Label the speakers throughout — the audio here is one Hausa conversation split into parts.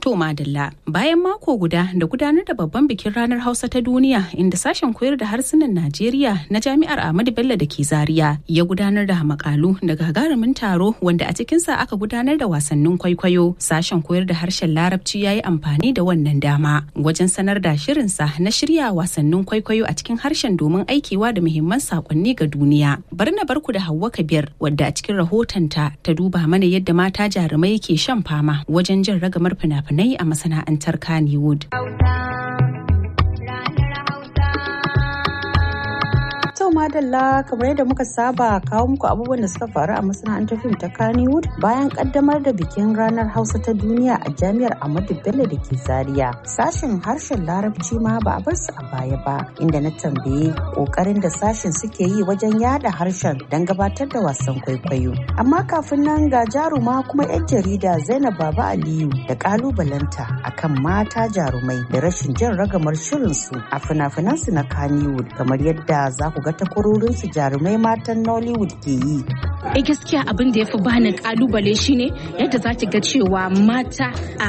Speaker 1: To Madalla, bayan mako guda da gudanar da babban bikin ranar Hausa ta duniya inda sashen koyar da harsunan Najeriya na Jami'ar Ahmadu Bello da ke Zaria ya gudanar da makalu da gagarumin taro wanda a cikinsa aka gudanar da wasannin kwaikwayo. Sashen koyar da harshen Larabci ya yi amfani da wannan dama wajen sanar da shirinsa na shirya wasannin kwaikwayo a cikin harshen domin aikewa da muhimman sakonni ga duniya. Bari na barku da Hauwa Kabir wadda a cikin rahotonta ta duba mana yadda mata jarumai ke shan fama wajen jin ragamar fina-finai fina-finai a masana'antar Kannywood.
Speaker 2: To madalla kamar yadda muka saba kawo muku abubuwan da suka faru a masana'antar fim ta Kannywood bayan kaddamar da bikin ranar Hausa ta duniya a jami'ar Ahmadu Bello da ke Zaria. Sashen harshen Larabci ma ba a bar su a baya ba inda na tambaye kokarin da sashen suke yi wajen yada harshen don gabatar da wasan kwaikwayo. Amma kafin nan ga jaruma kuma 'yan jarida Zainab Baba Aliyu da kalubalanta akan mata jarumai da rashin jin ragamar shirinsu a fina-finansu na Kannywood kamar yadda za ku ga takwarorinsu jarumai matan Nollywood ke yi.
Speaker 3: Eh gaskiya abin da ya fi bani kalubale shine yadda za ki ga cewa mata a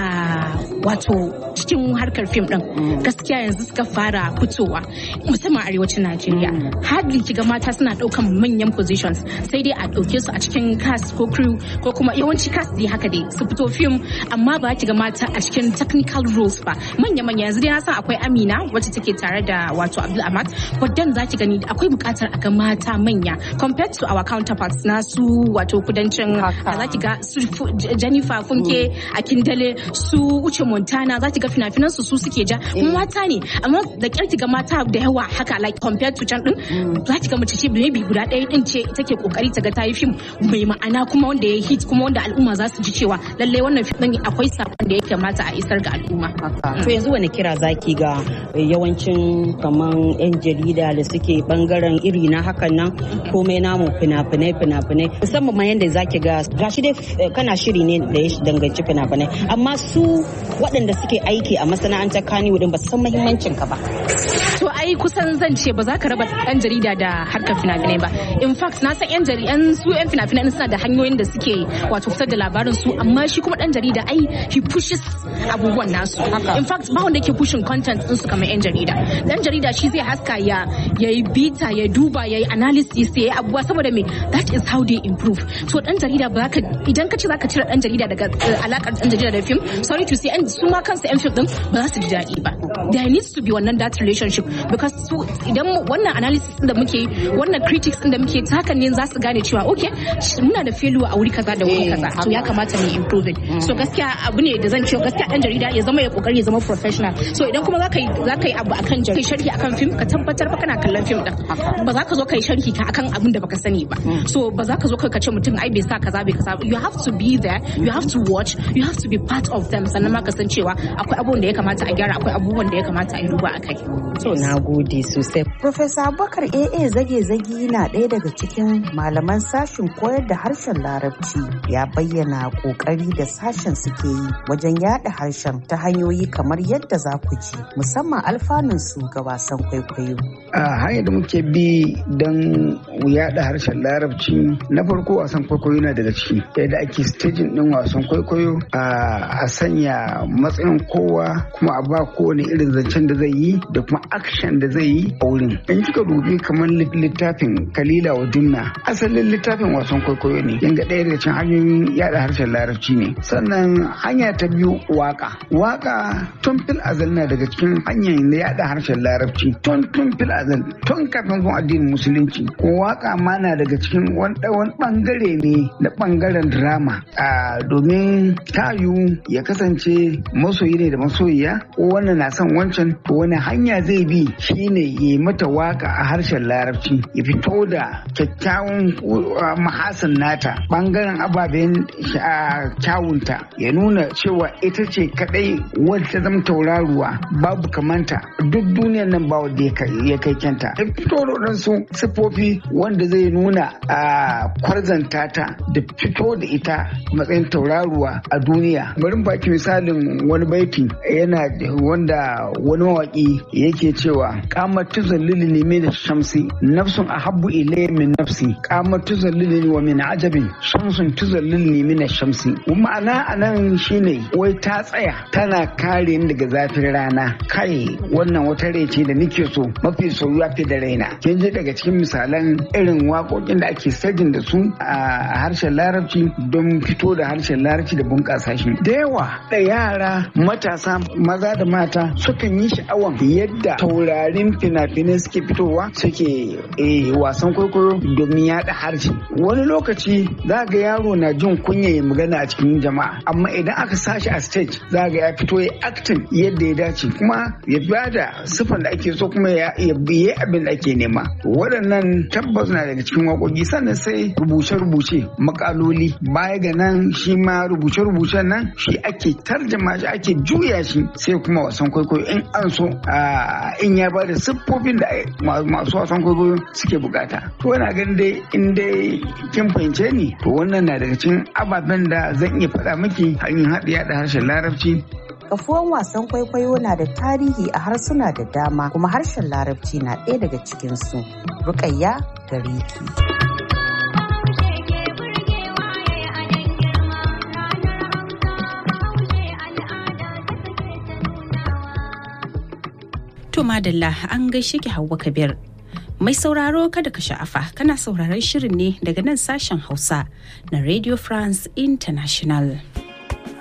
Speaker 3: wato cikin harkar fim din gaskiya yanzu suka fara fitowa musamman arewacin Najeriya. Hardly ki ga mata suna daukan manyan positions sai dai a dauke su a cikin cast ko crew ko kuma yawanci cast dai haka dai su fito fim amma ba ki ga mata a cikin technical roles ba manya-manya yanzu dai na san akwai Amina wacce take tare da wato Abdul Ahmad but then za ki gani akwai bukatar a ga mata manya compared to our counterparts na su wato kudancin za ki ga su Jennifer Funke a Kindale su Uche Montana za ki ga fina-finan su su suke ja kuma mata ne amma da kyar ki ga mata da yawa haka like compared to can din za ki ga mace ce maybe guda ɗaya din ce take kokari ta ga ta yi fim mai ma'ana kuma wanda ya hit kuma wanda al'umma za su ji cewa lalle wannan fim din akwai sakon da ya kamata a isar ga al'umma
Speaker 2: To yanzu wani kira zaki ga yawancin kaman 'yan jarida da suke bangaren iri na hakan nan komai namu fina-finai fina-finai musamman ma yadda zaki ga gashi dai kana shiri ne da ya danganci fina-finai amma su waɗanda suke aiki a masana'antar Kannywood ba su san muhimmancin ka ba.
Speaker 3: To ai kusan zan ce ba za ka raba ɗan jarida da harkar fina-finai ba. In fact na san 'yan jaridan su 'yan fina-finai suna da hanyoyin da suke wato fitar da labarin su amma shi kuma ɗan jarida ai he pushes abubuwan nasu. In fact ba wanda yake pushing content din su kamar 'yan jarida. Ɗan jarida shi zai haska ya yayi bita ya duba yayi analysis ya yi abubuwa saboda me that is how they improve. So ɗan jarida ba ka idan ka ce za ka cire ɗan jarida daga alakar ɗan jarida da film sorry to say su ma kansu 'yan film din ba za su ji daɗi ba. There needs to be wannan that relationship because su idan wannan analysis da muke wannan critics din da muke ta hakan ne za su gane cewa okay muna da failure a wuri kaza da wuri kaza to ya kamata mu improving so gaskiya abu ne da zan ce gaskiya dan jarida ya zama ya kokari ya zama professional so idan kuma zaka yi zaka yi abu akan jarida sharhi akan film ka tabbatar ba kana kallon film din ba za ka zo ka yi sharhi ka akan abin da baka sani ba so ba za ka zo ka ce mutum ai bai sa kaza bai kaza you have to be there you have to watch you have to be part of them sannan ma ka san cewa akwai abubuwan da ya kamata a gyara akwai abubuwan da ya kamata a yi duba akai
Speaker 2: To na gode sosai. Profesa Abubakar AA zage-zage na ɗaya daga cikin malaman sashen koyar da harshen Larabci ya bayyana ƙoƙari da sashen suke yi wajen yada harshen ta hanyoyi kamar yadda za ku ji musamman alfanun su ga wasan kwaikwayo.
Speaker 4: A hanyar da muke bi don yada harshen Larabci na farko wasan kwaikwayo na daga ciki yadda ake staging ɗin wasan kwaikwayo a sanya matsayin kowa kuma a ba kowane irin zancen da zai yi da kuma action da zai yi a wurin in kika dubi kamar littafin kalila wa dunna asalin littafin wasan kwaikwayo ne yanga ɗaya daga cikin hanyoyin yada harshen larabci ne sannan hanya ta biyu waka waka tun fil azal na daga cikin hanyar na yada harshen larabci tun tun fil azal tun kafin zuwa addinin musulunci ko waka ma na daga cikin wani bangare ne na bangaren drama domin tayu ya kasance masoyi ne da masoyiya ko wannan na son wancan to wani hanya zai bi shine ya mata waka a harshen larabci ya fito da kyakkyawan mahasin nata bangaren ababen kyawunta ya nuna cewa ita ce kadai wadda ta zama tauraruwa babu kamanta duk duniyar nan ba wadda ya kai kai kyanta ta fito da waɗansu siffofi wanda zai nuna a kwarzanta ta da fito da ita matsayin tauraruwa a duniya bari baki misalin wani baiti yana wanda wani mawaki yake cewa kamar tuzallili ne min shamsi nafsun ahabbu ilayya min nafsi kamar tuzallili wa min ajabin shamsun tuzallili ne min shamsi ma'ana anan shine wai ta tsaya tana kare ni daga zafin rana kai wannan wata rai ce da nake so mafi soyuwa fi da raina kin ji daga cikin misalan irin waƙoƙin da ake sajin da su a harshen larabci don fito da harshen larabci da bunƙasa shi da yawa da yara matasa maza da mata sukan yi sha'awan yadda taurarin fina-finai suke fitowa suke wasan kwaikwayo domin yaɗa harshe wani lokaci za ga yaro na jin kunya ya magana a cikin jama'a amma idan aka sashi a stage za ga ya fito ya acting yadda ya dace kuma ya bada siffar da ake so kuma ya biye abin da ake nema waɗannan tabbas na daga cikin waƙoƙi sannan sai rubuce-rubuce makaloli baya ga nan shi ma rubuce-rubucen nan shi ake tarjama shi ake juya shi sai kuma wasan kwaikwayo in an so in ya bada siffofin da masu wasan kwaikwayo suke bukata to yana ganin dai in dai kin fahimce ni to wannan na daga cikin ababen da zan iya faɗa miki hanyar haɗiya da harshen larabci
Speaker 2: kafuwan wasan kwaikwayo na da tarihi a harsuna da dama kuma harshen larabci na ɗaya daga cikinsu rukayya gare ki.
Speaker 1: To madalla an gaishe ki Hauwa Kabir. Mai sauraro kada ka sha'afa kana sauraron shirin ne daga nan sashen Hausa na Radio France International.